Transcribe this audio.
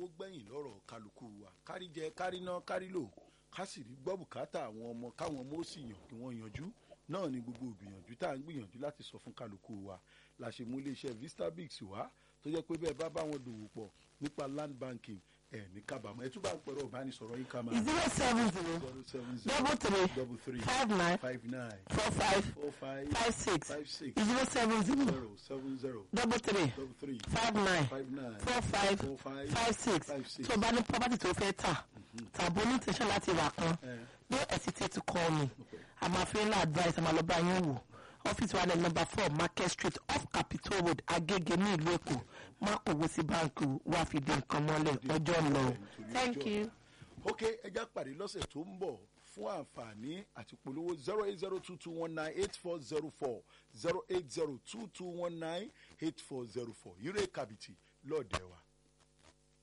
gbẹ̀yìn lọ́rọ̀ kálukú wa kárí jẹ kárí ná kárí lò ká sì rí gbọ́ bùkátà àwọn ọmọ káwọn ọmọ ó sì yàn kí wọ́n yanjú náà ni gbogbo ìgbìyànjú tá à ń gbìyànjú láti sọ fún kálukú wa la ṣe mú iléeṣẹ́ vistabix wá tó jẹ́ pé bẹ́ẹ̀ bá bá wọn dòwò pọ̀ nípa land banking ẹ̀ ní kábàámọ̀ ẹ̀ tún bá ń pẹ̀rọ ìbánisọ̀rọ̀ yín ká máa zero seven zero zero seven double three double three five nine five nine four five four five five six five six zero seven zero zero seven zero double three double three five nine five nine four five four five five six five six. tó o bá ní property tó fẹ́ tà tàbí onítẹ̀sán láti rà kan Eh. don't hesitate to call me i'm a friendly advice i'm alọba yín wò ọ́fíìsì wa ní number four market street off capitol road agege ní ìlú èkó má kò wó sí báńkì wá fi di nǹkan mọ́lẹ̀ ọjọ́ ń lọ thank you. ok ẹja pàdé lọ́sẹ̀ tó ń bọ̀ fún àǹfààní àti polówó zero eight zero two two one nine eight four zero four zero eight zero two two one nine eight four zero four ire kàbìtì lọ́ọ̀dẹ̀ wa.